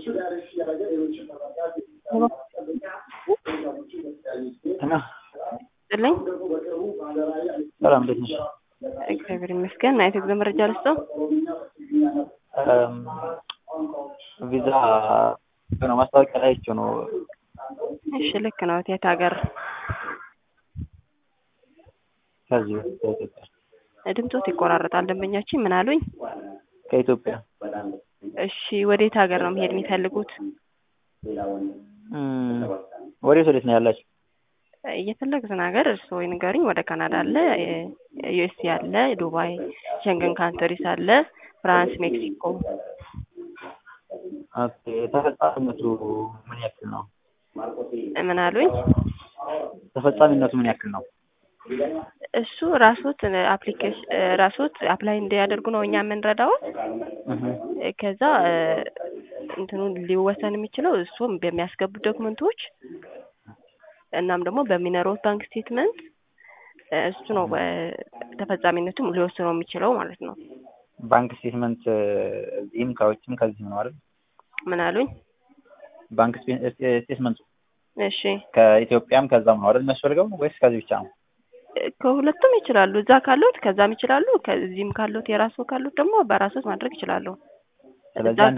እና ጥልኝ ሰላም እንዴት ነሽ? እግዚአብሔር ይመስገን። ናይት ጉዞ መረጃ ልስጠው። እም፣ ቪዛ ነው ማስታወቂያ ላይ አይቼው ነው። እሺ ልክ ነው። የት ሀገር? ከዚህ ከኢትዮጵያ ድምፆት ይቆራረጣል። ደንበኛችን ምን አሉኝ? ከኢትዮጵያ እሺ ወዴት ሀገር ነው መሄድ የሚፈልጉት? እም፣ ወዴት ወዴት ነው ያላችሁ? እየፈለጉትን ሀገር እርስዎ ይንገሩኝ። ወደ ካናዳ አለ፣ ዩኤስኤ አለ፣ ዱባይ፣ ሸንገን ካንትሪስ አለ፣ ፍራንስ፣ ሜክሲኮ። ኦኬ ተፈጻሚነቱ ምን ያክል ነው? ምን አሉኝ? ተፈጻሚነቱ ምን ያክል ነው? እሱ ራሶት አፕሊኬሽን ራሶት አፕላይ እንዲያደርጉ ነው እኛ የምንረዳው። እህ ከዛ እንትኑ ሊወሰን የሚችለው እሱም በሚያስገቡት ዶክመንቶች እናም ደግሞ በሚኖሩት ባንክ ስቴትመንት እሱ ነው ተፈጻሚነቱም ሊወስነው የሚችለው ማለት ነው። ባንክ ስቴትመንት እዚህም ከውጭም ከዚህም ነው አይደል? ምን አሉኝ? ባንክ ስቴትመንቱ እሺ ከኢትዮጵያም ከዛም ነው አይደል የሚያስፈልገው ወይስ ከዚህ ብቻ ነው? ከሁለቱም ይችላሉ። እዛ ካሉት ከዛም ይችላሉ። ከዚህም ካሉት የራስዎ ካሉት ደግሞ በራስዎት ማድረግ ይችላሉ። ስለዚህ እዛ አንድ